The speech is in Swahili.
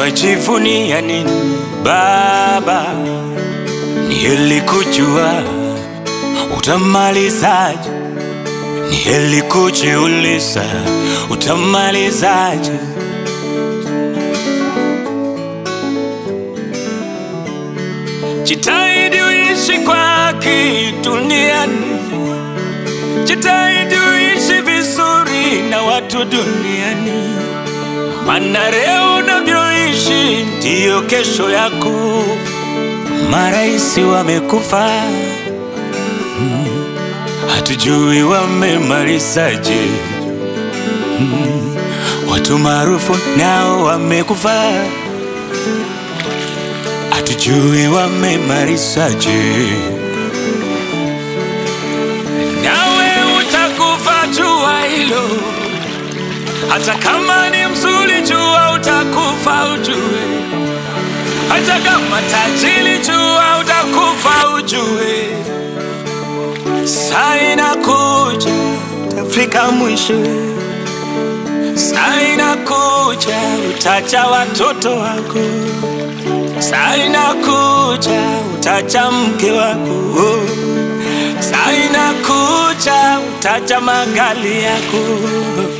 wajivunia nini Baba? Ni heri kujua utamalizaje, ni heri kujiuliza utamalizaje. Jitahidi uishi kwa haki duniani, jitahidi uishi vizuri na watu duniani, maana leo unavyoishi ndiyo kesho yako. Maraisi wamekufa, mm, hatujui wamemalizaje. Mm, watu maarufu nao wamekufa, hatujui wamemalizaje. Nawe utakufa, jua hilo, hata kama ni mzuri, jua utakufa, ujue hata kama tajiri, jua utakufa, ujue saa inakuja, utafika mwisho. Saa inakuja, utacha watoto wako. Saa inakuja, utacha mke wako. Saa inakuja, utacha magali yako.